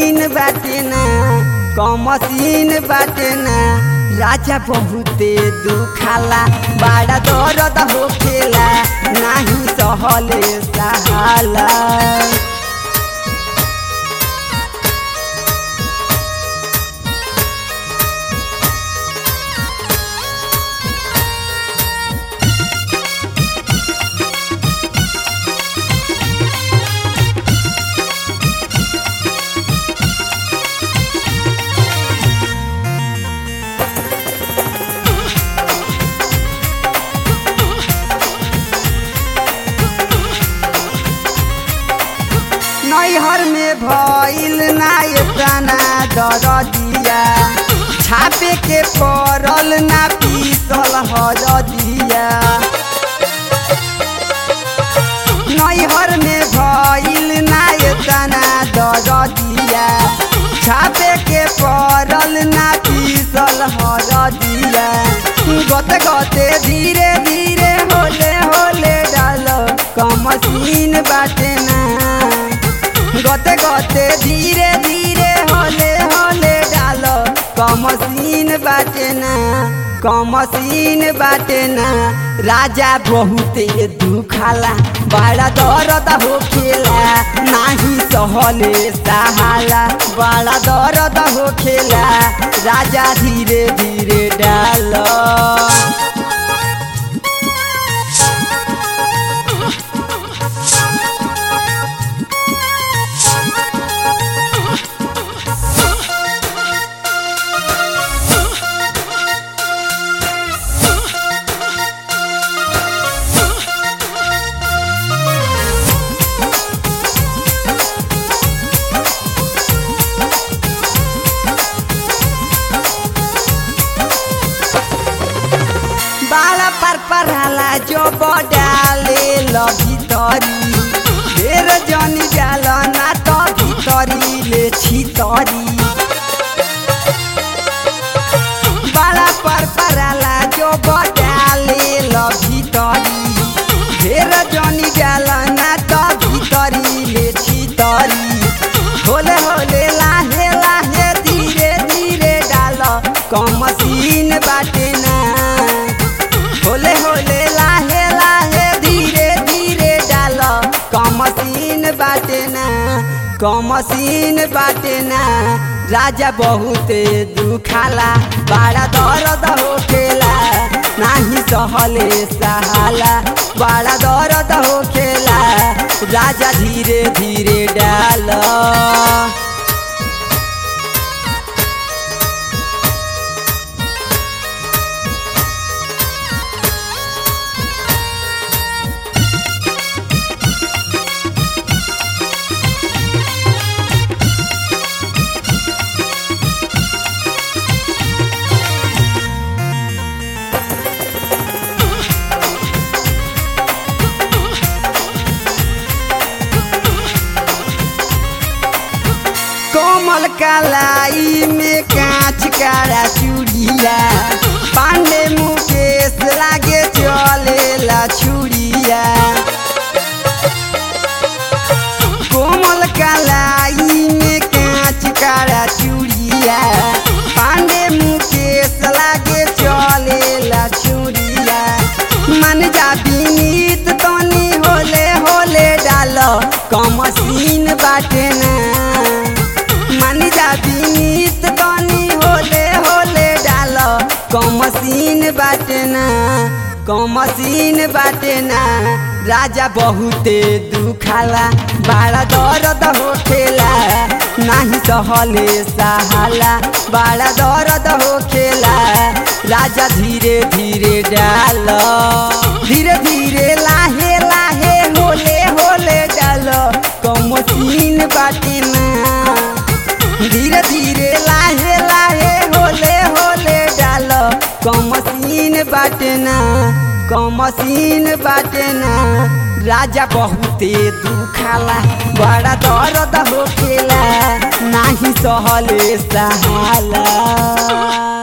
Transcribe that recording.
machine बाटे ना कमसीन बाटे ना राजा बहुते दुखाला बड़ा दर्द होखेला नाही सहले सहाला नैहर में भइल ना एतना दरदिया छापे के पड़ल ना पीसल हरदिया नैहर में भइल ना एतना दरदिया छापे के पड़ल ना पीसल हरदिया गते गते धीरे धीरे होले होले डाल कमसीन बाटे ना गते गते धीरे धीरे होले होले डाल कमसीन बाटे ना कमसीन बाटे ना राजा बहुते दुखाला बड़ा दर्द होखेला नाही सहले सहाला बड़ा दर्द होखेला राजा धीरे धीरे डाल बाला पर पराला जो बडाले ल भितरी फेर जनी जाल ना त भितरी ले छितरी बाला पर पराला जो बडाले ल भितरी फेर जनी जाल ना त भितरी ले छितरी होले होले लाहे लाहे धीरे धीरे डाल कमसीन बाटे ना होले होले लाहे लाहे धीरे धीरे डाल कमसीन बाटे ना कमसीन बाटे ना राजा बहुते दुखाला बड़ा दर्द होखेला नाही सहले सहाला बड़ा दर्द होखेला राजा धीरे धीरे डाल कोमल कलाई में कांच कारा चूड़िया पांडे मुकेश लागे चलेला छुड़िया कोमल कलाई में कांच कारा चूड़िया पांडे मुकेश लागे चलेला छुड़िया मन जा बीनीत तनी होले होले डाल कमसीन बाटे ना मन जा बीनीत तनी होले होले डाल कमसीन बाटे ना कमसीन बाटे ना राजा बहुते दुखाला बड़ा दर्द होखेला नाही सहले सहाला बड़ा दर्द होखेला राजा धीरे धीरे डाल धीरे धीरे लाहे लाहे होले होले डाल कमसीन बाटे ना धीरे धीरे लाहे लाहे होले होले डाल कमसीन बाटे ना कमसीन बाटे ना राजा बहुते दुखाला बड़ा दर्द होखेला नाही सहले सहाला